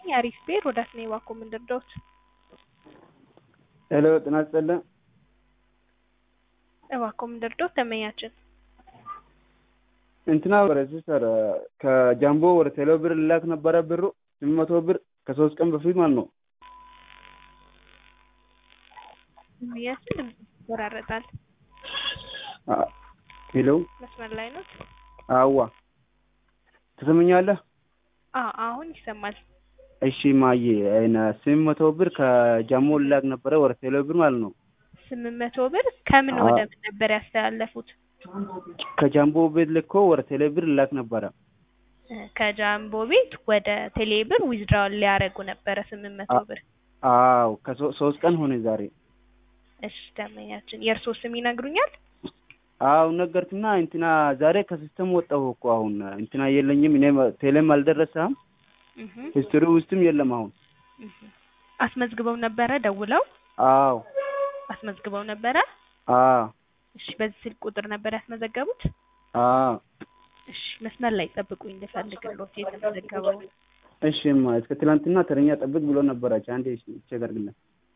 አሪፍ ብሄር ወደ አስኔ ባኮ ምንድርዶት ሄሎ ጤና ይስጥልኝ። እባኮ ምንድርዶት ደንበኛችን እንትና ወደ ሲስተር ከጃምቦ ወደ ቴሌ ብር ልላክ ነበረ ብሩ ስምንት መቶ ብር ከሶስት ቀን በፊት ማለት ነው። ደንበኛችን ድምጽ ይቆራረጣል። አ- ሄሎ መስመር ላይ ነው? አዋ ትሰምኛለህ? አዎ አሁን ይሰማል። እሺ ማዬ አይነ ስምንት መቶ ብር ከጃምቦ ልላክ ነበረ ወደ ቴሌ ብር ማለት ነው። ስምንት መቶ ብር ከምን አዎ። ወደ ምን ነበር ያስተላለፉት? ከጃምቦ ቤት ልኮ ወደ ቴሌ ብር ልላክ ነበረ። እ፣ ከጃምቦ ቤት ወደ ቴሌብር ዊዝድራውን ሊያደርጉ ነበረ ስምንት መቶ አ- ብር። አዎ ከሶስት ቀን ሆነ ዛሬ። እሺ ደንበኛችን የእርስዎ ስም ይነግሩኛል? አዎ ነገርኩና እንትና ዛሬ ከሲስተም ወጣሁ እኮ አሁን እንትና የለኝም እኔ ቴሌም አልደረሰም እህ ሂስትሪ ውስጥም የለም አሁን። እህ። አስመዝግበው ነበረ ደውለው አዎ አስመዝግበው ነበረ? አዎ እሺ በዚህ ስልክ ቁጥር ነበር ያስመዘገቡት? አዎ እሺ መስመር ላይ ጠብቁኝ ልፈልግልዎት የተመዘገበው እሺማ እስከ ትላንትና ተረኛ ጠብቅ ብሎ ነበራች። አንዴ እሺ ቼክ አድርግልኝ።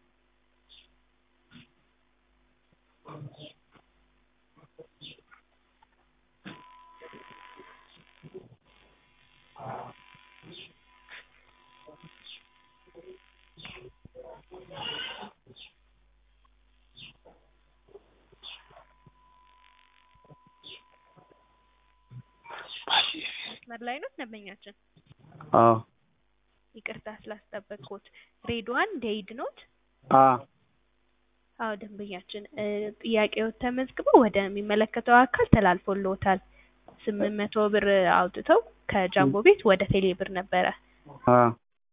መስመር ላይ ነው ደንበኛችን? አዎ ይቅርታ ስላስጠበቅኩት። ሬድዋን ዴይድ ኖት? አዎ አዎ ደንበኛችን እ፣ ጥያቄዎት ተመዝግበው ወደሚመለከተው አካል ተላልፎልዎታል። ስምንት መቶ ብር አውጥተው ከጃምቦ ቤት ወደ ቴሌ ብር ነበረ። አዎ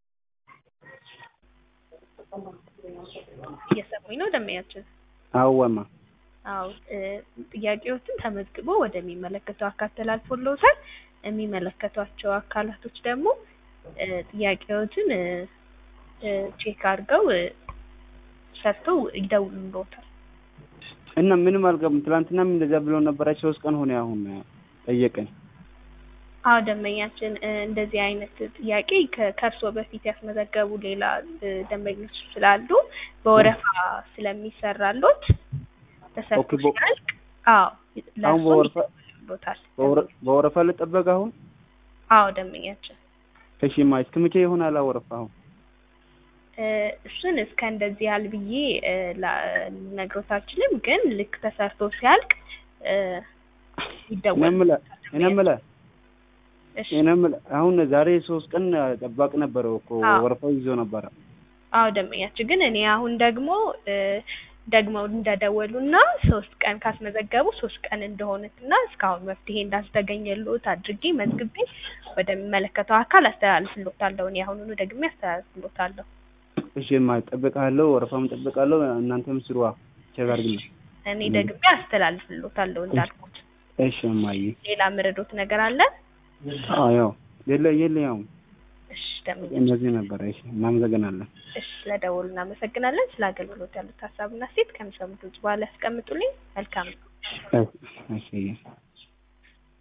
እየሰሙኝ ነው ደንበኛችን? አወማ አዎ እ፣ ጥያቄዎትን ተመዝግቦ ወደሚመለከተው አካል ተላልፎልዎታል። የሚመለከቷቸው አካላቶች ደግሞ እ፣ ጥያቄዎትን እ፣ እ፣ ቼክ አድርገው እ፣ ሰርተው ይደውሉልዎታል። እና ምንም አልገባም። ትላንትናም እንደዛ ብሎ ነበራች። ሶስት ቀን ሆነ አሁን ጠየቀኝ። አዎ ደንበኛችን እ፣ እንደዚህ አይነት ጥያቄ ከ- ከእርስዎ በፊት ያስመዘገቡ ሌላ እ፣ ደንበኞች ስላሉ በወረፋ ስለሚሰራሎት ተሰርቶ ኦኬ፣ በ- ሲያልቅ አዎ አሁን ለእርስዎ በወረፋ ይደውሉልዎታል። በወረ- በወረፋ ልጠበቅ አሁን? አዎ ደንበኛችን እሺማ እስከ መቼ ይሆናል ወረፋ አሁን? እ፣ እሱን እስከ እንደዚህ ያህል ብዬ እ፣ ላ- ልነግሮት አልችልም፣ ግን ልክ ተሰርቶ ሲያልቅ እ፣ እኔ ይደወል የምልህ እኔ የምልህ እሺ እኔ የምልህ አሁን ዛሬ ሶስት ቀን ጠባቂ ነበረው እኮ አዎ። ወረፋው ይዞ ነበረ። አዎ ደንበኛችን ግን እኔ አሁን ደግሞ እ፣ ደግመው እንደደወሉና ሶስት ቀን ካስመዘገቡ ሶስት ቀን እንደሆነትና እስካሁን መፍትሄ እንዳልተገኘልዎት አድርጌ መዝግቤ ወደሚመለከተው አካል አስተላልፍልዎታለሁ። እኔ አሁኑኑ ደግሜ አስተላልፍልዎታለሁ። እሺማ እጠብቅሃለሁ፣ ወረፋም እጠብቃለሁ። እናንተም ስሩዋ ቼክ አድርግልኝ። እኔ ደግሜ አስተላልፍልዎታለሁ እንዳልኩት። እሺ እማዬ። ሌላ ምርዶት ነገር አለ? አዎ ያው የለ የለ ያው እሺ ደንበኛ እነዚህ ነበረ። እሺ እናመሰግናለን። እሺ ስለደወሉ እናመሰግናለን። ስለ አገልግሎት ያሉት ሀሳብና ሴት ከሚሰሙ ድምጽ በኋላ ያስቀምጡልኝ። መልካም ነው። እሺ